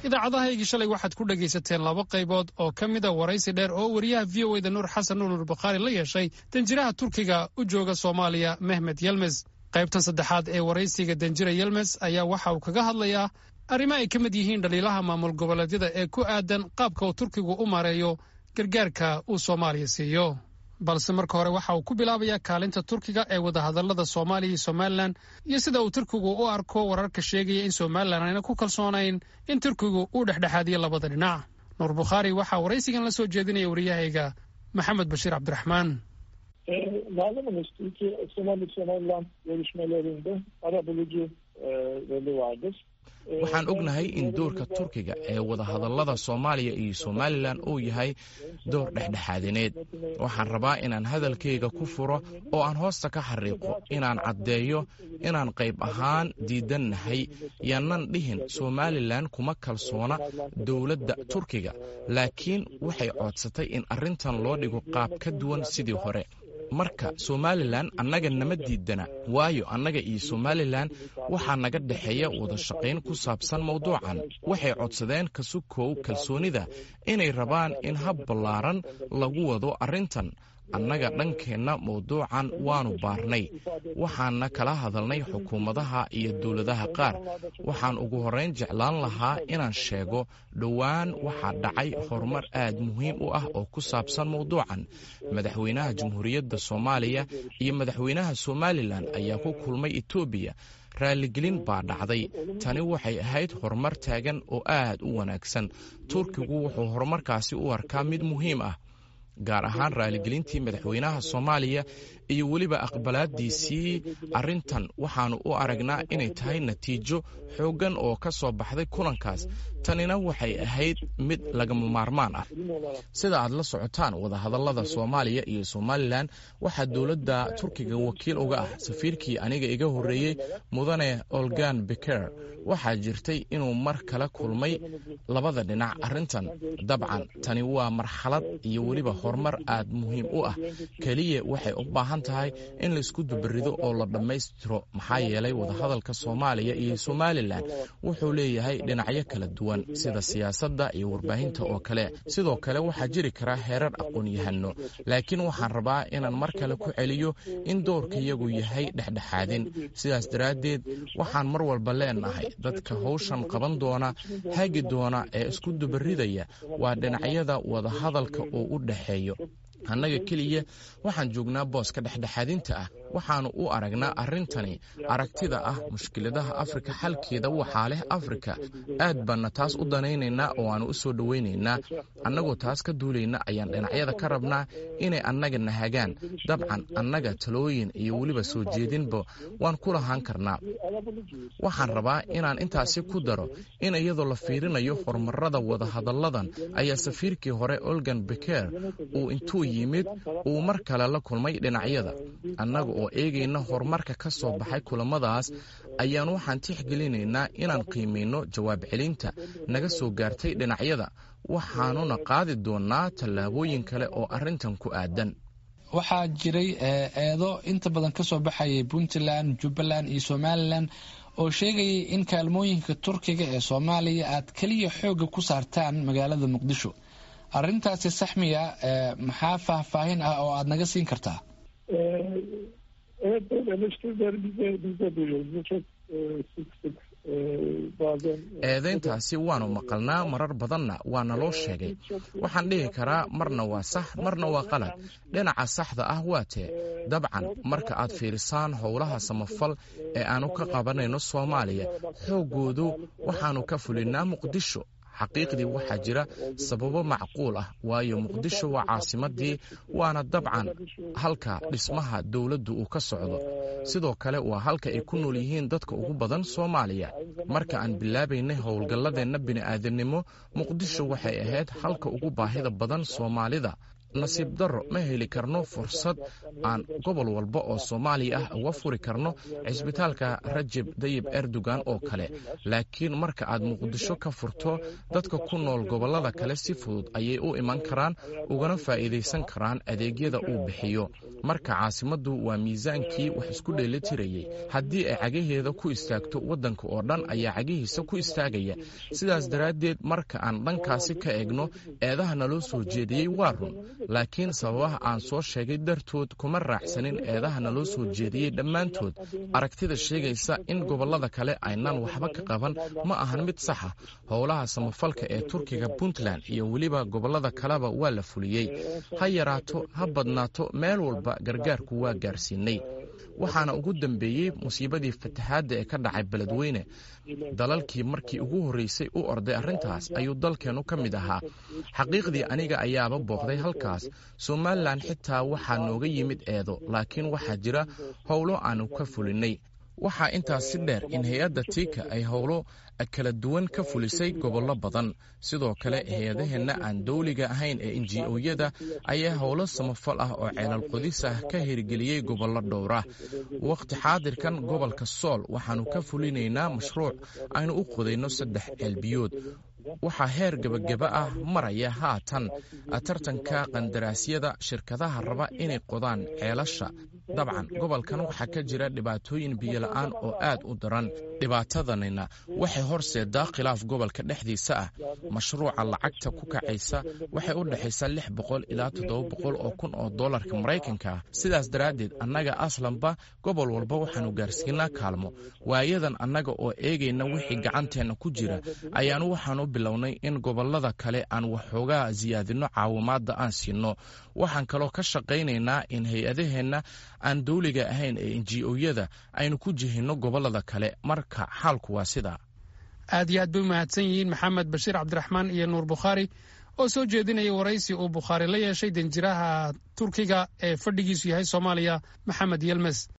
idaacadahaygii shalay waxaad ku dhegaysateen laba qaybood oo ka mida waraysi dheer oo wariyaha v o eda nuur xasan nuur bakhaari la yeeshay danjiraha turkiga u jooga soomaaliya mehmed yelmes qaybtan saddexaad ee waraysiga danjira yelmes ayaa waxa uu kaga hadlayaa arrimo ay ka mid yihiin dhaliilaha maamul goboleedyada ee ku aadan qaabka uu turkigu u maareeyo gargaarka uu soomaaliya siiyo balse marka hore waxa uu ku bilaabayaa kaalinta turkiga ee wadahadallada soomaaliya iyo somalilan iyo sida uu turkigu u arko wararka sheegaya in somalilan ayna ku kalsoonayn in turkigu uu dhexdhexaadiyo labada dhinac nuur bukhaari waxaa waraysigan la soo jeedinaya wariyahayga maxamed bashiir cabdiraxmaan Malumunuz Türkiye Somali Somaliland görüşmelerinde ara bulucu e, rolü vardır. waxaan ognahay in doorka turkiga ee wadahadallada soomaaliya iyo somalilan uu yahay door dhexdhexaadineed waxaan rabaa inaan hadalkayga ku furo oo aan hoosta ka xariiqo inaan caddeeyo inaan qayb ahaan diidannahay yaanan dhihin somalilan kuma kalsoona dowladda turkiga laakiin waxay coodsatay in arrintan loo dhigo qaab ka duwan sidii hore marka somalilan annaga nama diidana waayo annaga iyo somalilan waxaa naga dhexeeya wada shaqayn ku saabsan mawduucan waxay codsadeen kasukow kalsoonida inay rabaan in hab ballaaran lagu wado arrintan annaga dhankeenna mawduucan waannu baarnay waxaana kala hadalnay xukuumadaha iyo dowladaha qaar waxaan ugu horrayn jeclaan lahaa inaan sheego dhowaan waxaa dhacay horumar aad muhiim u ah oo ku saabsan mawduucan madaxweynaha jamhuuriyadda soomaaliya iyo madaxweynaha somalilan ayaa ku kulmay etoobiya raaligelin baa dhacday tani waxay ahayd horumar taagan oo aad u wanaagsan turkigu wuxuu horumarkaasi u arkaa mid muhiim ah gaar ahaan raaligelintii madaxweynaha soomaaliya iyo weliba aqbalaadiisii arrintan waxaannu u aragnaa inay tahay natiijo xooggan oo ka soo baxday kulankaas tanina waxay ahayd mid lagama maarmaan ah sida aad la socotaan wadahadallada soomaaliya iyo somalilan waxaa dowladda turkiga wakiil uga ah safiirkii aniga iga horreeyey mudane olgan beker waxaa jirtay inuu mar kala kulmay labada dhinac arrintan dabcan tani waa marxalad iyo weliba horumar aad muhiim u ah keliya waxay u baahan tahay in laisku dubarido oo la dhammaystiro maxaa yeelay wadahadalka soomaaliya iyo somalilan wuxuu leeyahay dhinacyo kala duwan sida siyaasadda iyo warbaahinta oo kale sidoo kale waxaa jiri kara heerar aqoon-yahano laakiin waxaan rabaa inaan mar kale ku celiyo in doorkayagu yahay dhexdhexaadin sidaas daraaddeed waxaan mar walba leenahay dadka howshan qaban doona hagi doona ee isku dubaridaya waa dhinacyada wadahadalka oo u dhexeeyo annaga keliya waxaan joognaa booska dhexdhexaadinta ah waxaannu u aragnaa arrintani aragtida ah mushkiladaha afrika xalkeeda waxaa leh afrika aad baanna taas u danaynaynaa oo aannu u soo dhowaynaynaa annagoo taas ka duulayna ayaan dhinacyada ka rabnaa inay annaga nahagaan dabcan annaga talooyin iyo weliba soo jeedinba waan ku lahaan karnaa waxaan rabaa inaan intaasi ku daro in iyadoo la fiirinayo horumarada wadahadalladan ayaa safiirkii hore olgan beker uu intuu yimid uu mar kale la kulmay dhinacyada annaga oo eegayna horumarka ka soo baxay kulamadaas ayaan waxaan tixgelinaynaa inaan qiimayno jawaab celinta naga soo gaartay dhinacyada waxaanuna qaadi doonnaa tallaabooyin kale oo arrintan ku aadan waxaa jiray eedo inta badan ka soo baxayay puntland jubbaland iyo somalilan oo sheegayay in kaalmooyinka turkiga ee soomaaliya aad keliya xoogga ku saartaan magaalada muqdisho arrintaasi saxmiya maxaa faahfaahin ah oo aada naga siin kartaa Evet böyle eleştirileri biz de, biz de duyuyoruz. Bu çok e, sık sık e, bazen... eedayntaasi waannu maqalnaa marar badanna waa naloo sheegay waxaan dhihi karaa marna waa sax marna waa qalad dhinaca saxda ah waa tee dabcan marka aad fiirisaan howlaha samafal ee aannu ka qabanayno soomaaliya xooggoodu waxaannu ka fulinnaa muqdisho xaqiiqdii waxaa jira sababo macquul ah waayo muqdisho waa caasimadii waana dabcan halka dhismaha dowladdu uu ka socdo sidoo kale waa halka ay ku nool yihiin dadka ugu badan soomaaliya marka aan bilaabaynay howlgalladeenna bini'aadamnimo muqdisho waxay ahayd halka ugu baahida badan soomaalida nasiib darro ma heli karno fursad aan gobol walba oo soomaaliya ah uga furi karno cisbitaalka rajeb dayib erdogan oo kale laakiin marka aad muqdisho ka furto dadka ku nool gobollada kale si fudud ayay u iman karaan ugana faa'iidaysan karaan adeegyada uu bixiyo marka caasimaddu waa miisaankii wax isku dheelitirayay haddii ay cagaheeda ku istaagto waddanka oo dhan ayaa cagihiisa ku istaagaya sidaas daraaddeed marka aan dhankaasi ka eegno eedaha naloo soo jeediyey waa run laakiin sababaha aan soo sheegay dartood kuma raacsanin eedaha naloo soo jeediyey dhammaantood aragtida sheegaysa in gobollada kale aynaan waxba ka qaban ma ahan mid saxa howlaha samafalka ee turkiga puntland iyo weliba gobollada kaleba waa la fuliyey ha yaraato ha badnaato meel walba gargaarku waa gaarsiinay waxaana ugu dambeeyey musiibadii fatahaadda ee ka dhacay beledweyne dalalkii markii ugu horreysay u orday arrintaas ayuu dalkeennu ka mid ahaa xaqiiqdii aniga ayaaba booqday halkaas somalilan xitaa waxaa nooga yimid eedo laakiin waxaa jira howlo aanu ka fulinnay waxaa intaas si dheer in hay-adda tiika ay howlo kala duwan ka fulisay gobollo badan sidoo kale hay-adaheenna aan dowliga ahayn ee enji-oyada ayaa howlo samafal ah oo ceelal qodis ah ka hirgeliyey gobollo dhowra wakhti xaadirkan gobolka sool waxaannu ka fulinaynaa mashruuc aynu u qodayno saddex ceelbiyood waxaa heer gebageba ah maraya haatan tartanka qandaraasyada shirkadaha raba inay qodaan ceelasha dabcan gobolkan waxaa ka jira dhibaatooyin biyola'aan oo aad u daran dhibaatadanina waxay horseedaa khilaaf gobolka dhexdiisa ah mashruuca lacagta ku kacaysa waxay u dhexaysaa lix boqol ilaa toddoba boqol oo kun oo dollarka maraykanka ah sidaas daraaddeed annaga aslanba gobol walba waxaannu gaarsiinaa kaalmo waayadan annaga oo eegayna wixii gacanteenna ku jira ayaanu waxaanu bilownay in gobollada kale aan waxoogaa siyaadinno caawimaadda aan siinno waxaan kaloo ka shaqaynaynaa in hay-adaheenna aan dowliga ahayn ee enji-oyada aynu ku jihinno gobollada kale marka xaalku waa sidaa aad iyo aad bay u mahadsan yihiin maxamed bashiir cabdiraxmaan iyo nuur bukhaari oo soo jeedinaya waraysi uu bukhaari la yeeshay danjiraha turkiga ee fadhigiisu yahay soomaaliya maxamed yelmes